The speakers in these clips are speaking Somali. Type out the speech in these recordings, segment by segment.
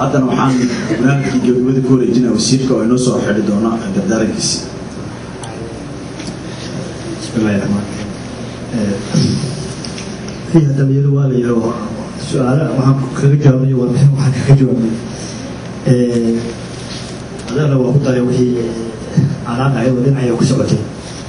haddana waxaan barnaamijkii gabagabada ku wareejinaa wasiirka oo inoo soo xidhi doona dardaarankiisi bismillahi raxmaan raxiim haddaba iyadu waa la yidhi su-aala waxaan kaga jawaabay warbixin waxaan kaga jawaabay adana waa ku daray wixii calaaqaya oo dhinacaya ku socotay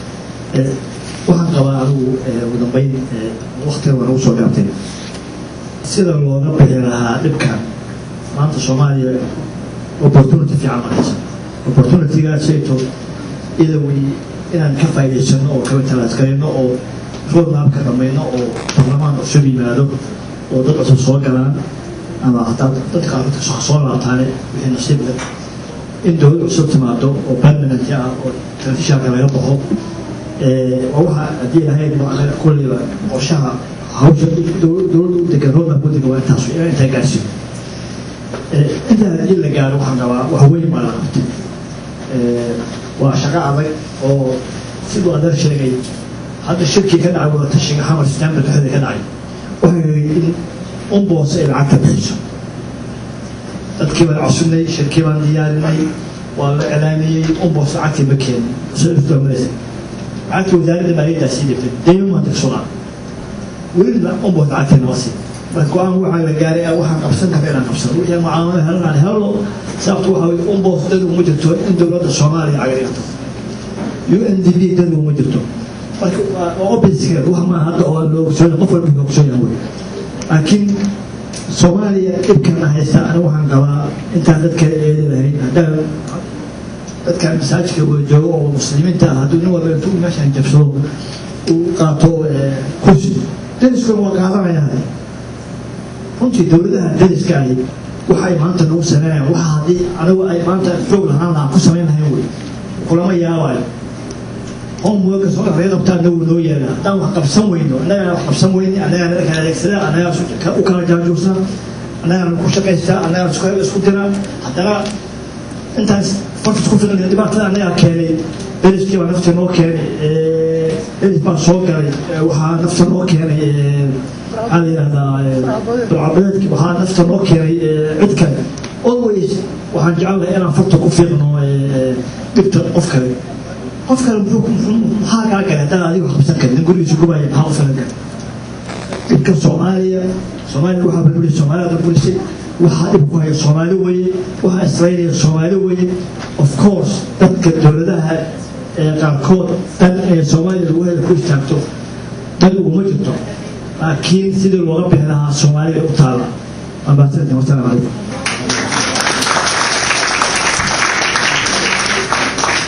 waxaan qabaa anigu ugu dambeyn waktiga waa nagu soo gaabtay sida looga bixi lahaa dhibkan maanta soomaaliya opportunity fiican maraysa opportunitygaasayto idawi inaan ka faa'idaysano oo kaba talaasgarayno oo roadmapka dhamayno oo barlamaan cusub yimaado oo dad cusub soo galaan ama hataa dadka arrinta soo laabtaane wixii nasiib leh in dowlad cusub timaado oo permanent ah oo transitionka laga baxo waa waxa haddii lahayd kulliba qorshaha hawsha dowladda u degan roadmap u degan waa intaas intaa gaarsiin intaa haddii la gaaro waxaan qabaa wax weyn baa la qabtay waa shaqo adag oo siduu adeer sheegay hadda shirkii ka dhacay wada tashiga xamar september dhexda ka dhacay waxay in umboos ay lacagta bixiso dadkii baan cusubnay shirkii baan diyaarinay waa la iclaamiyey umboos lacagtii ma keenin soomaraysa lacagtii wasaaradda maaliyaddaa sii dhibtay dayma maanta sugaa welina umboos lacagtii nama sii marka go-aan waxaa la gaaray waxaan qabsan kara inaan qabsano wixii mucaamalo helanaan helno sababtu waxa weye umboos dad uma jirto in dowladda soomaaliya cagarigato u n d b dad uma jirto marka waa opposite wax maa hadda oo loo ogsoon qof walba ka ogsoon yahay laakiin soomaaliya dhibkana haysta ani waxaan qabaa intaan dadka eedi lahayn haddaan dadkan masaajidka wada joogo oo muslimiinta ah hadduu nin walba intuu meeshaan jabsado uu qaato kursi dariskuna waa qaadanayaan runtii dowladaha dariska ahi waxa ay maanta nagu sameynayaan waxa haddii anigu ay maanta xoog lahaan lahaan ku samayn lahayn wey kulama yaabayo homeworka soo laga qabtaa anagu noo yeela haddaan wax qabsan weyno annagana wax qabsan weyni annagana kala adeegsadaa annagaa u kala jaajuusaa annagana ku shaqaystaa annagana isku diraa haddana intaas farka isku filan dhibaatada annagaa keenay deriskii baa nafta noo keenay deris baa soo galay waxaa nafta noo keenay maxaa la yidhahdaa burcabadeedki waxaa nafta noo keenay cid kale always waxaan jecelnahay inaan farta ku fiiqno dhibta qof kale qof kale maxaa kaa galay haddaan adigu qabsan karin in gurigiisa gubaya maxaa u filan kara dhibka soomaaliya soomaaliya waxaa burburisay soomaaliya burburisay waxaa dhib ku haya soomaali weeye waxaa israynaya soomaali weeye of course dadka dowladaha qaarkood dan ee soomaaliya lagu hela ku istaagto dan uguma jirto laakiin sidii looga bixi lahaa soomaaliya u taala waa mahadsantiin wasalaamu calaykum